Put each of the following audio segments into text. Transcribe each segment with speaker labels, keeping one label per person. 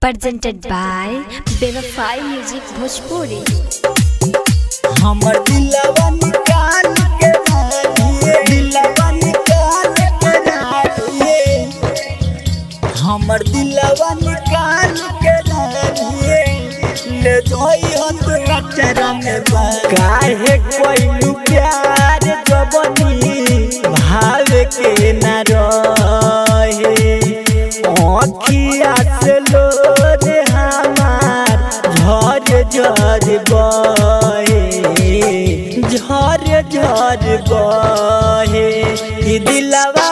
Speaker 1: presented by Bevafai Music Bhojpuri.
Speaker 2: हमर दिलवा निकाल के राखिए दिलवा निकाल के राखिए हमर दिलवा निकाल के राखिए ले जोई हो तू अचरा में बा काहे कोई प्यार जबनी भाव के न रहे अखिया से लोर हमार झर झर बहे झर झर बहे ई दिलवा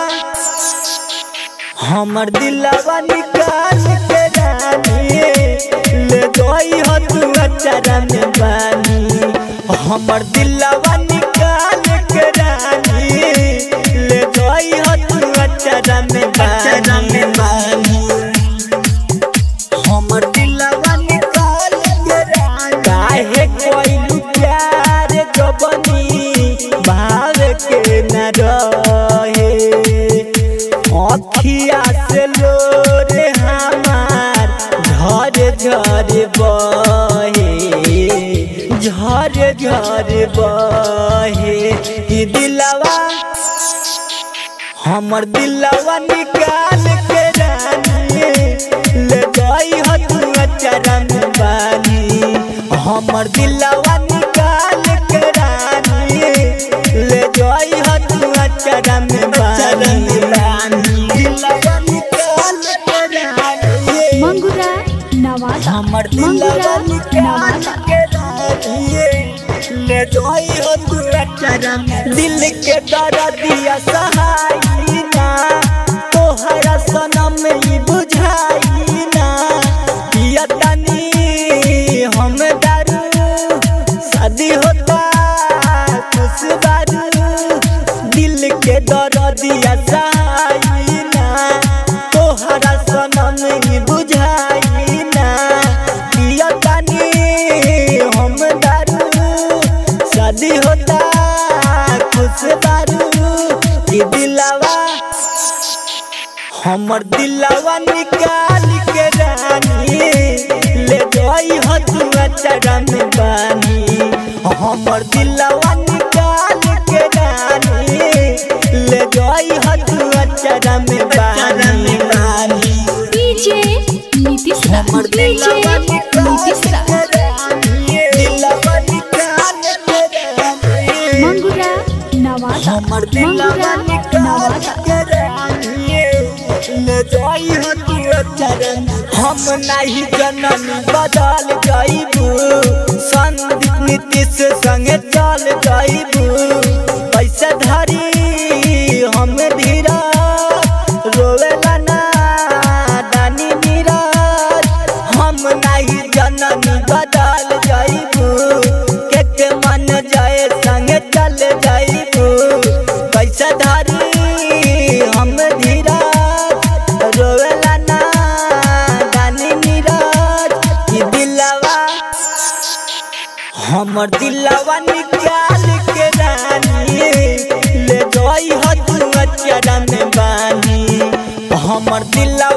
Speaker 2: हमर दिलवा निकाल के रानी ले गई हो तू अचारा में बानी हमर दिलवा निकाल के रानी ले गई हो तू अचारा में बानी हमर दिलवा निकाल के रानी काहे कोई प्यार जबनी भाव के न रहे अखिया से लोरे हमार झर झर बहे झर झर बहे ई दिलवा हमर दिलवा निकाल के रानी ले गई हो तू अचारा में बानी हमर दिलवा निकाल के रानी ले गई हो तू अचारा में बानी दिलवा निकाल के रानी
Speaker 1: Mangura Nawada.
Speaker 2: हमर दिलवा
Speaker 1: Mangura
Speaker 2: निकाल
Speaker 1: Nawada.
Speaker 2: के राखिए ले जोई हो तू अचारा में दिल के दर्दिया सहाई ना तोहरा सनम ई बुझाई ना पिया तनी हम दारू शादी होता खुश बारू दिल के दर्दिया सहाई ना तोहरा सनम ई बुझाई ना पिया तनी हम दारू शादी होता खुश दारू ई दिलवा हमर दिलवा निकाल के रानी ले गई हो तू अचारा में बानी हमर दिलवा निकाल के रानी ले गई हो तू अचारा में बानी
Speaker 1: DJ Nitish Raj.
Speaker 2: हमर
Speaker 1: DJ
Speaker 2: दिलवा निकाल
Speaker 1: Nitish
Speaker 2: के
Speaker 1: Raj.
Speaker 2: रानी दिलवा निकाल के रानी
Speaker 1: Mangura Nawada.
Speaker 2: हमर दिलवा
Speaker 1: Mangura
Speaker 2: निकाल
Speaker 1: Nawada.
Speaker 2: के रानिए ले जाई हो तू चरण हम नहीं जनन बदल जाइबू संदीप नीतीश संगे चल जाइबू पैसा धरी हम धीरा रोवेला ना दानी नीरज हम नहीं जनन बदल जाइबू के के मन जाए संगे चल जाइबू पैसा धारी हम धीरा रोवेला ना दानी नीरज ई दिलवा हमर दिलवा निकाल के रानी ले गई हो तू अचारा में बानी हमर दिलवा